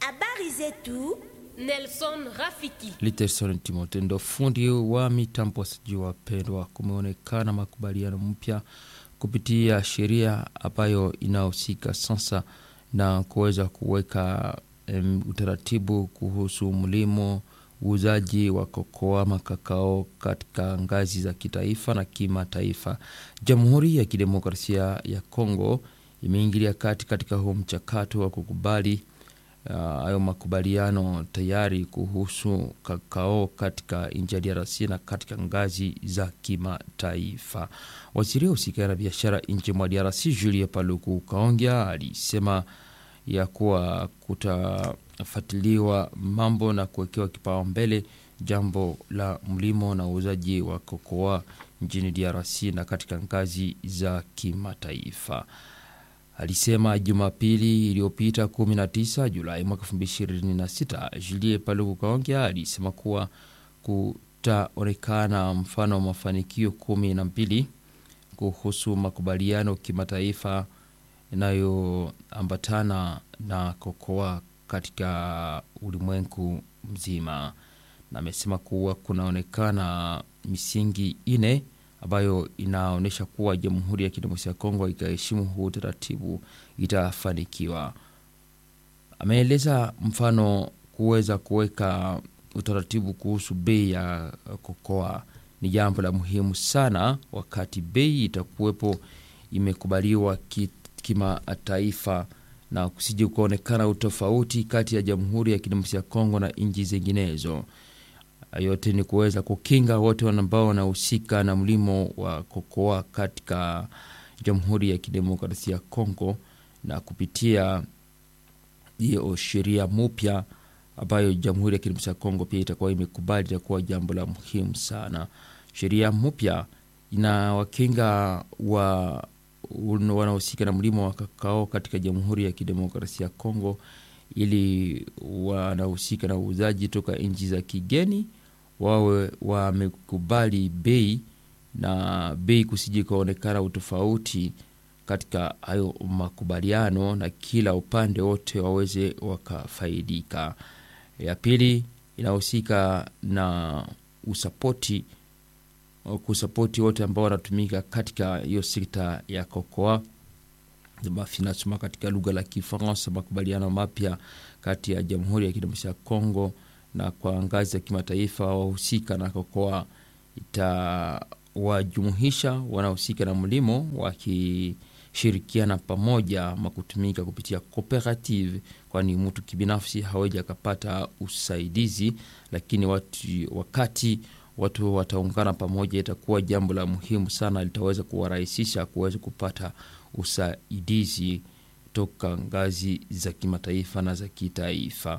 Habari zetu Nelson Rafiki. Literson Timote ndo fundi wa mitambo. Sijui wapendwa, kumeonekana makubaliano mpya kupitia sheria ambayo inahusika sasa na kuweza kuweka um, utaratibu kuhusu mlimo uuzaji wa kokoa makakao katika ngazi za kitaifa na kimataifa. Jamhuri ya Kidemokrasia ya Kongo imeingilia kati katika huu mchakato wa kukubali hayo uh, makubaliano tayari kuhusu kakao katika nchi ya DRC na katika ngazi za kimataifa. Waziri husika na biashara nchi mwa DRC Julie Paluku Kaongea alisema ya kuwa kutafuatiliwa mambo na kuwekewa kipaumbele jambo la mlimo na uuzaji wa kokoa nchini DRC na katika ngazi za kimataifa. Alisema Jumapili iliyopita 19 Julai mwaka 2026. Julie Paluku Kaongea alisema kuwa kutaonekana mfano wa mafanikio kumi na mbili kuhusu makubaliano kimataifa inayoambatana na kokoa katika ulimwengu mzima, na amesema kuwa kunaonekana misingi ine ambayo inaonyesha kuwa Jamhuri ya Kidemokrasia ya Kongo ikaheshimu huu utaratibu itafanikiwa. Ameeleza mfano kuweza kuweka utaratibu kuhusu bei ya kokoa ni jambo la muhimu sana, wakati bei itakuwepo imekubaliwa kimataifa na kusije kuonekana utofauti kati ya Jamhuri ya Kidemokrasia ya Kongo na nchi zinginezo. Yote ni kuweza kukinga wote ambao wanahusika na mlimo wa kokoa katika Jamhuri ya Kidemokrasia ya Kongo, na kupitia hiyo sheria mpya ambayo Jamhuri ya Kidemokrasia ya Kongo pia itakuwa imekubali, itakuwa jambo la muhimu sana. Sheria mpya inawakinga wa wanaohusika na mlimo wa kakao katika Jamhuri ya Kidemokrasia ya Kongo, ili wanahusika na uuzaji toka nchi za kigeni wawe wamekubali bei na bei kusiji kuonekana utofauti katika hayo makubaliano, na kila upande wote waweze wakafaidika. Ya pili inahusika na usapoti kusapoti wote ambao wanatumika katika hiyo sekta ya kokoa finasoma katika lugha la Kifaransa, makubaliano mapya kati ya Jamhuri ya Kidemokrasia ya Kongo na kwa ngazi ya kimataifa wahusika na kokoa itawajumuisha wanahusika na mlimo wakishirikiana pamoja makutumika kupitia cooperative, kwani mtu kibinafsi hawezi akapata usaidizi, lakini watu, wakati watu wataungana pamoja itakuwa jambo la muhimu sana, litaweza kuwarahisisha kuweza kupata usaidizi toka ngazi za kimataifa na za kitaifa.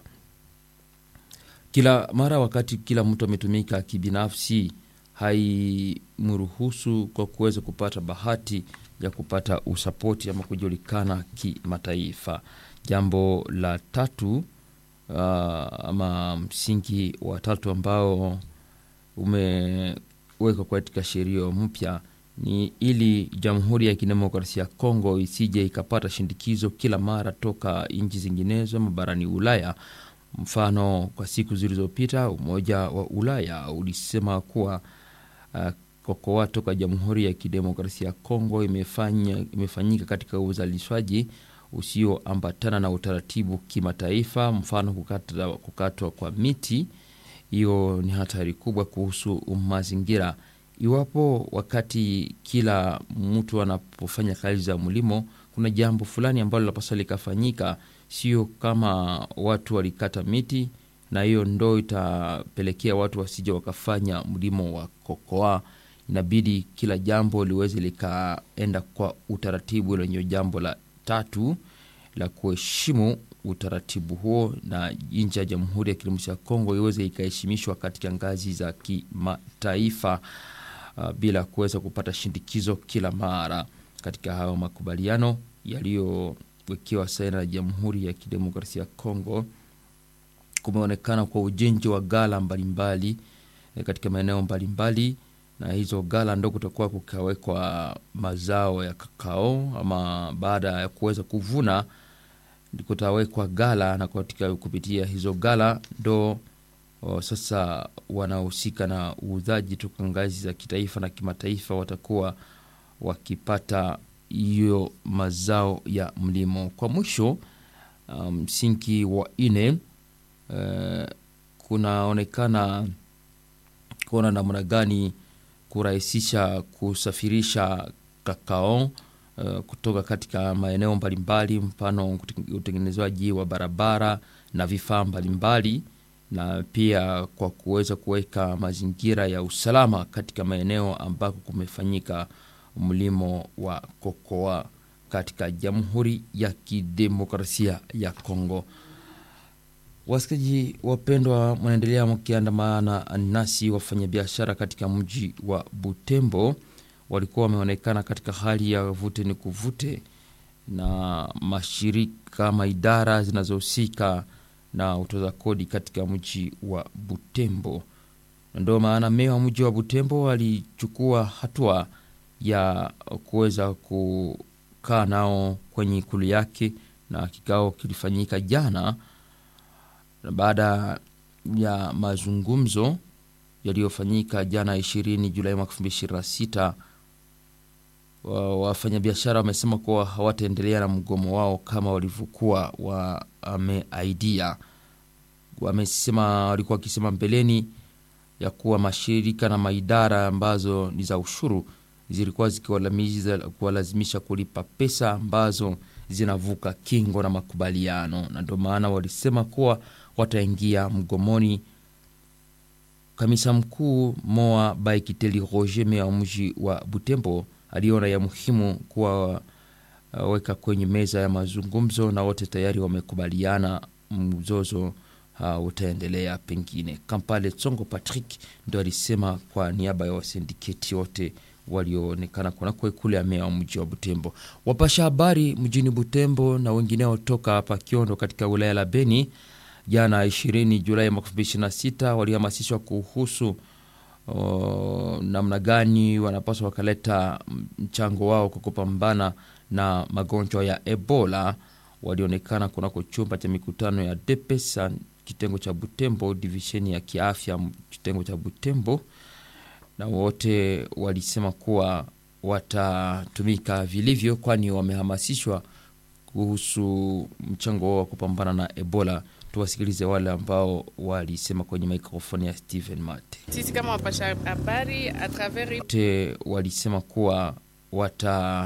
Kila mara wakati kila mtu ametumika kibinafsi, haimruhusu kwa kuweza kupata bahati ya kupata usapoti ama kujulikana kimataifa. Jambo la tatu uh, ama msingi wa tatu ambao umewekwa katika sheria mpya ni ili Jamhuri ya Kidemokrasia ya Kongo isije ikapata shindikizo kila mara toka nchi zinginezo ama barani Ulaya. Mfano, kwa siku zilizopita Umoja wa Ulaya ulisema kuwa uh, kokoa toka Jamhuri ya Kidemokrasia ya Kongo imefanya, imefanyika katika uzalishaji usioambatana na utaratibu kimataifa, mfano kukata, kukatwa kwa miti. Hiyo ni hatari kubwa kuhusu mazingira. Iwapo wakati kila mtu anapofanya kazi za mlimo kuna jambo fulani ambalo linapaswa likafanyika, sio kama watu walikata miti na hiyo ndo itapelekea watu wasije wakafanya mlimo wa kokoa. Inabidi kila jambo liweze likaenda kwa utaratibu. Lenye jambo la tatu la kuheshimu utaratibu huo, na nchi ya Jamhuri ya Kidemokrasia ya Kongo iweze ikaheshimishwa katika ngazi za kimataifa. Uh, bila kuweza kupata shindikizo kila mara katika hayo makubaliano yaliyowekewa saini na Jamhuri ya Kidemokrasia ya Kongo. Kumeonekana kwa ujenzi wa gala mbalimbali katika maeneo mbalimbali, na hizo gala ndo kutakuwa kukawekwa mazao ya kakao ama baada ya kuweza kuvuna kutawekwa gala na katika kupitia hizo gala ndo o, sasa wanaohusika na uuzaji toka ngazi za kitaifa na kimataifa watakuwa wakipata hiyo mazao ya mlimo. Kwa mwisho msingi um, wa ine uh, kunaonekana kuona namna gani kurahisisha kusafirisha kakao uh, kutoka katika maeneo mbalimbali, mfano utengenezaji wa barabara na vifaa mbalimbali, na pia kwa kuweza kuweka mazingira ya usalama katika maeneo ambako kumefanyika mlimo wa kokoa katika Jamhuri ya Kidemokrasia ya Kongo. Wasikaji wapendwa, mnaendelea mkiandamana nasi. Wafanyabiashara katika mji wa Butembo walikuwa wameonekana katika hali ya vute ni kuvute na mashirika ama idara zinazohusika na utoza kodi katika mji wa Butembo. Ndio maana meya wa mji wa Butembo alichukua hatua ya kuweza kukaa nao kwenye ikulu yake, na kikao kilifanyika jana baada ya mazungumzo yaliyofanyika jana 20 Julai mwaka 2026. Wafanyabiashara wamesema kuwa hawataendelea na mgomo wao kama walivyokuwa wameaidia. Wamesema walikuwa wakisema mbeleni ya kuwa mashirika na maidara ambazo ni za ushuru zilikuwa zikiwalazimisha kulipa pesa ambazo zinavuka kingo na makubaliano, na ndio maana walisema kuwa wataingia mgomoni. Kamisa mkuu Moa Baikiteli Roger, meya wa mji wa Butembo, aliona ya muhimu kuwaweka uh, kwenye meza ya mazungumzo, na wote tayari wamekubaliana mzozo uh, utaendelea. Pengine Kampale Tsongo Patrick ndo alisema kwa niaba ya wasindiketi wote walioonekana kunako ikulu ya meya wa mji wa Butembo. Wapasha habari mjini Butembo na wengineo toka hapa Kiondo katika wilaya la Beni jana 20 Julai mwaka 2026 walihamasishwa kuhusu namna gani wanapaswa wakaleta mchango wao kwa kupambana na magonjwa ya Ebola. Walionekana kunako chumba cha mikutano ya Depesa kitengo cha Butembo, divisheni ya kiafya kitengo cha Butembo, na wote walisema kuwa watatumika vilivyo, kwani wamehamasishwa kuhusu mchango wao wa kupambana na Ebola. Tuwasikilize wale ambao walisema kwenye mikrofoni ya Steven Mate. Sisi kama wapasha habari a travers wote walisema kuwa wata